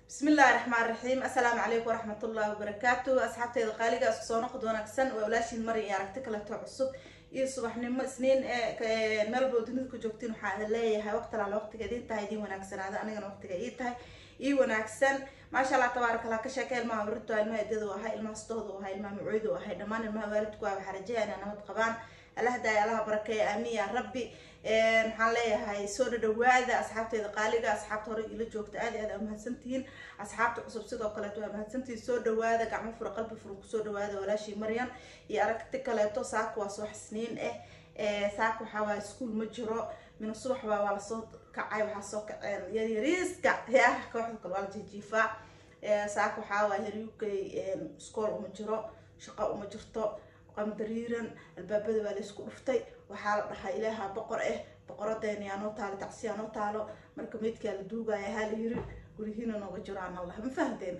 bismi illaahi raxmaan raxiim assalaamu calaykum waraxmatullahi wabarakaatu asxaabteeda qaaliga isku soo noqod wanaagsan waa walaashiin mari iyo aragti kaleto cusub iyo subaxnimo isniin ee meelba dunida ku joogtiin waxaa idin leeyahay waqti alaala waqtiga idin tahay idin wanaagsanaada anigana waqtiga ii tahay ii wanaagsan maasha allah tabaaraka allah ka sheeka ilmaha barito ilmaha edadu ahay ilmaha stoodu ahay ilmaha mucuydu ahay dhammaan ilmaha waalidku ah waxaa rajaya inaa nabad qabaan allaha daaya allaha barakeeya aamiin ya rabbi maxaan leeyahay soo dhadhawaada asxaabteeda qaaliga asxaabta hore ila joogta aad aad aa mahadsantihiin asxaabta cusub sidoo kaleeto waa mahadsantihiin soo dhawaada gacmo fura qalbi fura kusoo dhawaada walaashii maryan iyo aragti kaleeto saaka waa soo xisniin ah saaka waxaa waaya iskuol ma jiro mina subax baa waa lasoo kacay waxaa soo kaceen yaryariiska ya kooxda kale waa la jijiifaa saaka waxaa waaya heryukay iskool uma jiro shaqo uma jirto qamdariiran albaabada waa laysku dhuftay waxaa la dhahaa ilaaha boqor ah boqoradeena yaa noo taalo tacsiyaa noo taalo marka meydkaa la duugaya haa la yiri gurihiina nooga jiro aan allah ma fahanteen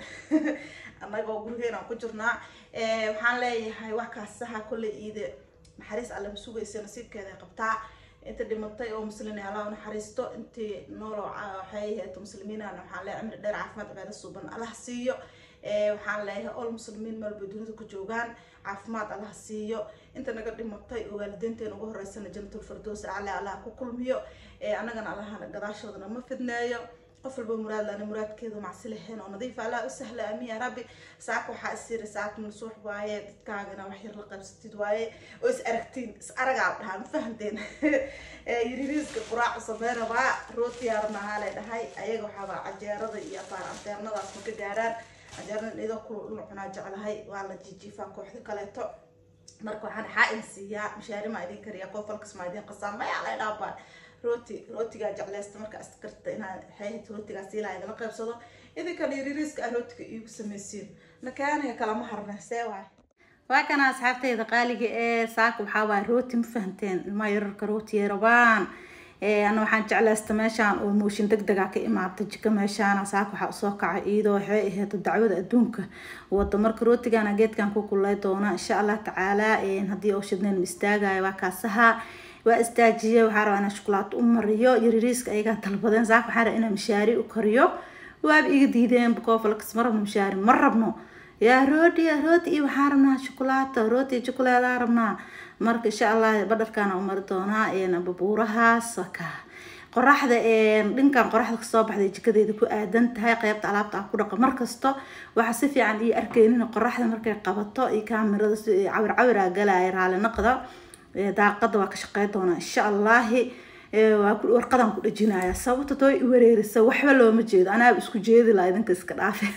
annagoo gurigeena ku jirnaa waxaan leeyahay wax kaasaha kolley iide naxariis alle ma sugaysa nasiibkeeda ay qabtaa inta dhimatay oo muslimiin allah u naxariisto intii noolo waxay ahayd muslimiinana waxaan leeyahay cimri dheer caafimaad cibaado suuban allah siiyo waxaan leeyahay ol muslimiin meelba dunida ku joogaan caafimaad allah siiyo inta naga dhimatay oo waalideynteena ugu horeysana jannatul firdows ale allah ku kulmiyo annagana allahana gadaashoodana ma fidneeyo qof walba muraad lana muraadkeedu macsi lahayn oo nadiif allah u sahla amiin ya rabbi saaka waxaa isiri saaka mansuux waaye dadkaagana wax yar la qaybsatid waaye oo is aragtiin is aragaa dhahaa ma fahanteen yiririiska quraacu sameen rabaa rootiyaa rabnahaa lay dhahay ayaga waxaaba cajeerada iyo afaar anteenadaas ma ka gaaraan cajeerada idoo kula dhul cunaa jeclahay waa la jijiifaa kooxda kaleeto marka waxaan xaa in siiyaa mashaari maa idin kariya qoofalkas maa idin qasaa mayaa lay dhaabaa rooti rootigaa jecleysta marka askarta inaan xeehid rootigaas ilaa idinla qaybsado idinkan yiririiska ah rootiga iigu sameysiin makaaniga kalama harna see waay waa kana asxaabteyda qaaliga ee saaka waxaa waay rooti ma fahanteen ilmaha yararka rooti rabaan ana waxaan jeclaysta meeshaan oo mooshin deg dega ka imaata jika meeshaana saaka waxaa usoo kacay iyadoo waxay ahayd dacwada adduunka wado marka rootigana geedkan ku kulay doona insha allah tacaala haddii oo shidneen istaagayo waa kaasaha waa istaajiye waxaa rabaa inaan shukulaato u mariyo yaririiska ayagaa talbadeen saaka waxaa rabaa inaan mishaari u kariyo waaba iga diideen koofalkas ma rabno mishaari ma rabno yaa rooti rooti iyo waxaa rabnaa shukulaato rooti iyo shukulaadaa rabnaa marka insha allah badharkaana u mari doonaa babuurahaas ka qoraxda dhinkan qoraxda kasoo baxday jikadeeda ku aadan tahay qeybta alaabta aan ku dhaqa markasto waxaa si fiican iyo arkeynin qoraxda markay qabato iyo kaamirada cawir cawira galaya raali naqda daaqada waa ka shaqey doonaa insha allahi warqadan ku dhajinaya sababta too i wareerisa waxba looma jeedo anaaba isku jeedi laha idinka iska dhaafe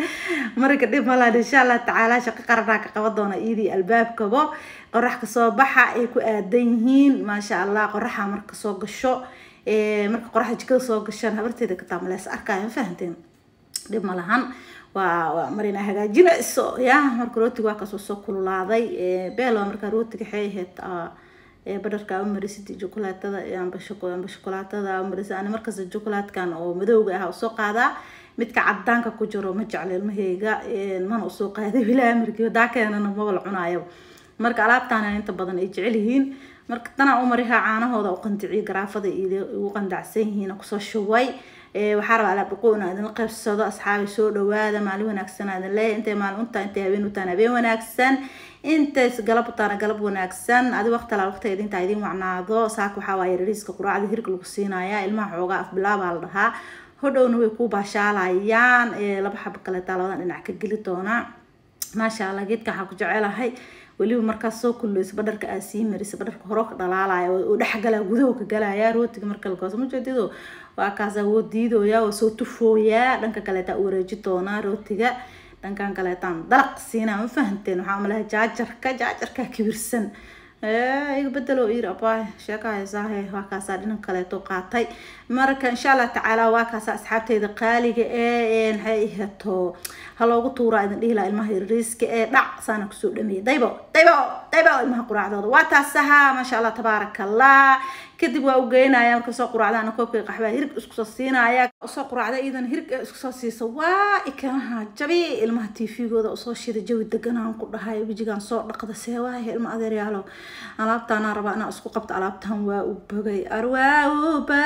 marka dhib malan insha allah tacaala shaqo qaranaa ka qaban doona iidii albaabkabo qorax kasoo baxa ay ku aadan yihiin maasha allah qoraxa marka soo gasho marka qoraxda jikada soo gashaan habarteeda ka taamaleys arkaya ma fahanteen dhib ma lahan waa waa marina hagaajinayso ya marka rootiga waa kasoo soo kululaaday beelo marka rootiga waxay ahayd badharka umarisid jukulaatada amba shukulaatada umarisa ani markasta jukulaadkan oo madowga ah usoo qaadaa midka cadaanka ku jiro ma jecla ilmahayga mana usoo qaaday wilaa amarkiiba daakeenana maba la cunaayo marka alaabtaana inta badan ay jecel yihiin marka tanaa umariha caanahooda u qandiciyo garaafada ugu qandacsan yihiin kusoo shubay waxaa rabaa alaab dhaqo inaa idinla qaybsado asxaabi soo dhawaada maalin wanaagsan idin leeyahay intay maalin untaa intay habeen utaan habeen wanaagsan intays galab utaana galab wanaagsan adi waqti alaa waqti idintaa idin wacnaado saaka waxaa waaye rariiska quraacda hirka lagu siinaya ilmaha xoogaa afbilaabaa la dhahaa hodhowna way ku baashaalayaan laba xaba kaleetaa labadan dhinac ka geli doonaa maasha allah geedka waxaa ku jecelahay weliba markaas soo kuleysa badharka aa sii marisa badharka horo ka dhalaalaya oo dhexgalaa gudaho ka galaya rootiga marka la gooso ma jeedido waa kaasa woo diidooya waa soo tufooyaa dhanka kaleetaa u wareeji doonaa rootiga dhankan kaleetaan dalaq siinaa ma fahanteen waxaa umalaha jaajarka jaajarka kibirsan iga bedelo ir abaa sheeka haysaahe waa kaasaa dhinan kaleeto qaatay marka insha allah tacaala waa kaasa asxaabteyda qaaliga ee maxay ahato ha loogu tuuraa idin dhihi laha ilmaha yarariiska ee dhac saana kusoo dhameeyay daybo daybo daybo ilmaha quraacdooda waa taasaha maasha allah tabaaraka allah kadib waa u geynaya marka soo quraacdaana koobkay qaxbaa hirig isku soo siinaya soo quraacda iidan hirig isku soo siisa waa ikanaha jabi ilmaha tvgooda usoo shida jawi deganaan ku dhahay wejigaan soo dhaqda see waahe ilma adeeryaalo alaabtaana rabaa inaa isku qabto alaabtan waa u bogay arwaa u bagay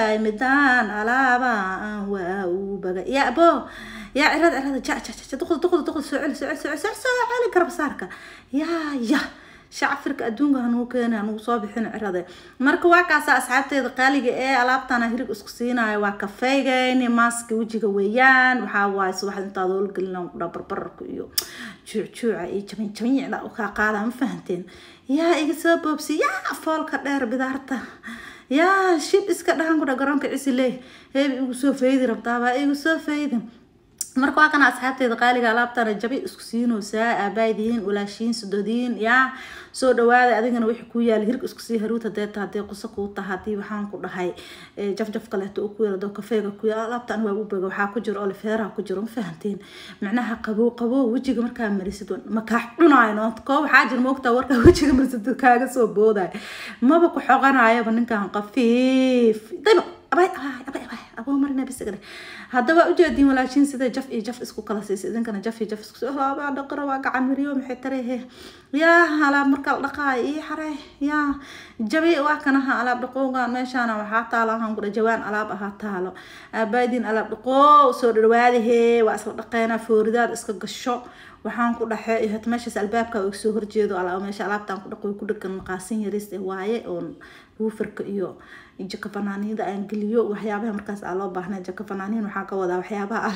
waay midaan alaabaan waa uu baga yaa abo yaa cirada cirada ja ja ja duqda duqda duqda soo celi soo celi soo celi soo celi garbasaarka yaa ya shacafirka adduunka hanugu keena hanugu soo bixin cirade marka waa kaasa asxaabteeda qaaliga ee alaabtana hirig isku siinayo waa kafeygayni maaska wejiga weeyaan waxaa waaye subaxda intaad howlgelina kudha barbararka iyo juucjuuca iyo jaban jabiicda u kaa qaada ma fahanteen yaa iga soo boobsi yaa foolka dheer bidaarta yaa shib iska dhahan kudha garoonka cisiley heebi igu soo faydi rabtaabaa igu soo faydi marka waa kana asxaabteeda qaaliga alaabtana jabi isku siinoosaa aabaaydiin walaashiin sododiin yaa soo dhawaada adigana wixii ku yaala hirig isku sii haruuta deeta hadii quso kuu taha hadii waxaan ku dhahay jafjaf kaleeto ku yaala doo kafeega ku yaala alaabtan waa u bega waxaa ku jiro olifeeraha ku jiro ma fahanteen macnaha qabow qabow wejiga markaa marisid makaa cunaayo koo waxaa jira moogtaa warkaa wejiga marisid kaaga soo boodayo maba ku xoqanayaba ninkan qafiif dayba abay abay abay abay aboo marina bisigale haddaba ujeediin walaashiin sida jaf iyo jaf isku kala siisa idinkana jaf iyo jaf isku laabaa dhaqara waa gacan mariyo maxay tarehe yaa alaab marka la dhaqaayo ii xare yaa jabi waa kanaha alaab dhaqooga meeshaana waxaa taalo ahaan kudha jawaan alaab ahaa taalo aabaadiin alaab dhaqoo soo dhawaadahe waa isla dhaqeena fooridaad iska gasho waxaan ku dhaxee hata meeshaas albaabka oo soo horjeedo meesha alaabtaan ku dhaqo ku dhagan maqaasin yaris waaye oon ruufarka iyo jaka fanaaniinda aan geliyo waxyaabaha markaas aa loo baahnay jaka fanaaniin waxaa ka wadaa waxyaabaha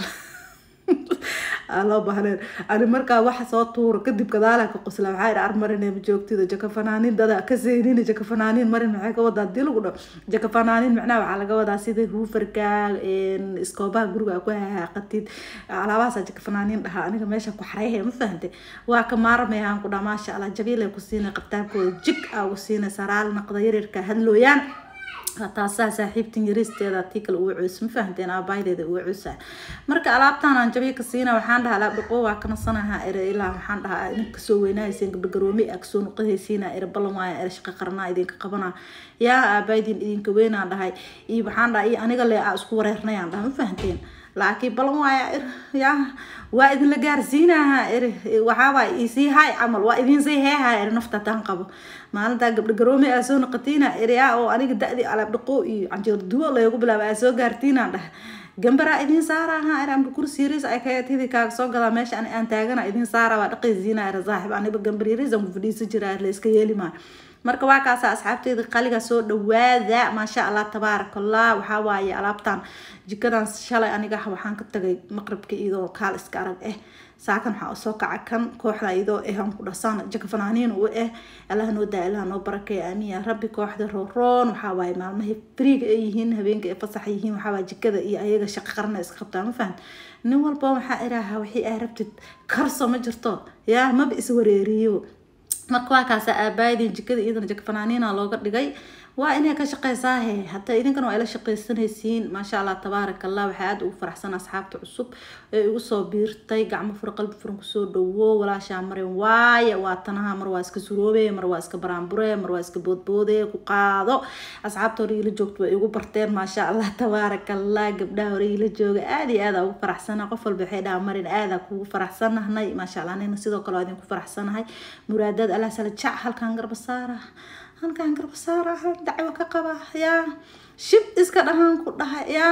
aa loo baahneen ani markaa waxa soo tuuro kadib gadaala ka qosla waxaa idha ar marine ma joogtida jaka fanaaniin dada ka seenin jaka fanaaniin marin maxay ka wadaa hadii lagu dhaho jaka fanaaniin macnaha waxaa laga wadaa sida huufarka iskoobaha guriga aa ku haaqatid alaabahaasa jaka fanaaniin dhahaa aniga meesha ku xareehe ma fahante waa ka maarmay aan ku dhaha maasha allah jabiilay ku siinay qabtaabkooda jig aa ugu siinay saraal naqda yaryarka hadlooyaan taasaa saaxiibtin yariisteeda tii kale uga cus ma fahanteen aabaayadeeda uga cusa marka alaabtaan aan jabiya ka siina waxaan dhahaa alaab dhaqoo waa kanasanaha ere ilaa waxaan dhahaa idinka soo weynahayseen gabdha garoomi aa kasoo noqodaysiina ere ballan waaya ere shaqa qarnaa idinka qabana yaa aabaayadiin idinka weynaan dhahay iyo waxaan dhahaa iyo aniga lee aa isku wareernayaan dhaha ma fahanteen laakiin balan waaya yaa waa idinla gaarsiinaha ere waxaawaa isii hay camal waa idin sii heeha ere nafta taan qabo maalintaa gabdha garoomi aa soo noqotiina ereyaa oo aniga da-dii alaab dhaqo iyo canjeer duwo lagu bilaaba aa soo gaartiinaan dhah gambaraa idin saaraha ere amba kursi yariis ay kayatidi kaaga soo galaa meesha ani aan taagana idin saara waa dhaqaysiina ere saaxib aniba gambar yariis aan ku fadhiisan jiraa la iska yeeli maa marka waa kaasa asxaabteeda qaliga soo dhawaada maasha allah tabaaraka allah waxaa waaye alaabtan jikadan shalay aniga waxaan ka tagay maqribka iyadoo kaal iska arag ah saakan waxaa usoo kaca kan kooxda iyadoo ah aan ku dhasaan jika fanaaniin u ah allaha noo daa ilaha noo barakeeya aamiin yaa rabbi kooxda rooroon waxaa waaye maalmahay friiga ay yihiin habeenka ay fasax yihiin waxaa waaye jikada iyo ayaga shaqo qarna iska qabtaa ma fahan nin walba waxaa iraaha wixii aa rabtid karso ma jirto yaa maba is wareeriyo marka waa kaasa aabaayadii jikada iyadana jika fanaaniina looga dhigay waa inay ka shaqeysaahe hata idinkana waa ila shaqeysanaysiin maasha allah tabaaraka allah waxaa aada ugu faraxsan asxaabta cusub ee igu soo biirtay gacmo fura qalbi furan kusoo dhawo walaashaa marin waaye waa tanaha mar waa iska suroobe mar waa iska baraanbure mar waa iska boodboode ku qaado asxaabta hore ila joogto waa igu barteen maasha allah tabaaraka allah gabdhaha hore ila jooga aada iyo aada ugu faraxsana qof walba waxay dhaha marin aada kugu faraxsanahnay maasha allah nina sidoo kale waa idinku faraxsanahay muraadaad allah sala jac halkan garba saara halkan garbasaar ah dacwo ka qaba yaa shib iska dhahaan ku dhaha yaa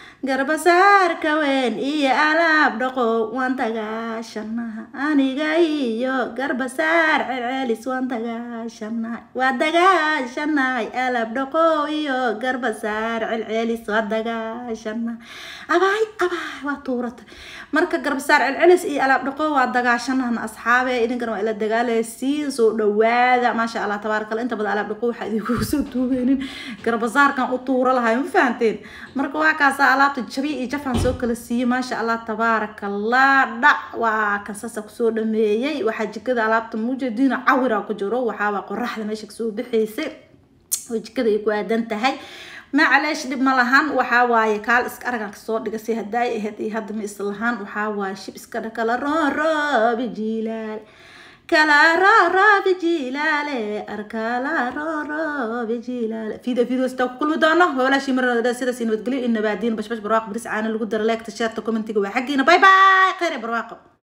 garbasaarka weyn iyo alaab dhaqo waan dagaashanaha aniga iyo garbasaar celcelis waan dagaashanahay waa dagaashanahay alaab dhaqo iyo garbasaar celcelis waa dagaashanahay abaay abaay waa tuuratay marka garbasaar celcelis iyo alaab dhaqo waa dagaashanahan asxaabe idinkana waa ila dagaalaysiin soo dhawaada maasha allah tabaaraka allah inta badan alaab dhaqo waxaa idinkugu soo tuugeynin garbasaarkan u tuuro lahay ma fahanteen marka waa kaasa alaabta jabi iyo jafan soo kala siiyey maasha allah tabaaraka allah dhac waa kasasa kusoo dhameeyey waxaa jikada alaabta mujadiina cawira ku jiro waxaaba qoraxda meesha kasoo bixaysay oo jikada ay ku aadan tahay macaleesh dhib ma lahan waxaa waaye kaal iska aragan kasoo dhiga si hadaa ahayd iyo hadda ma islahaan waxaa waaye shib iska dha kala rooroobi jiilaal kala rooroobi jiilaale arkala rooroobi jiilaale fiideo fiideo sita ku kulmi doono hoolashii marnada sidaas nabadgelyo in nabaadiin bashbash barwaaqo baris caana lagu dara leegta sheerta commentiga waa xaggiina bye bye khayr barwaaqo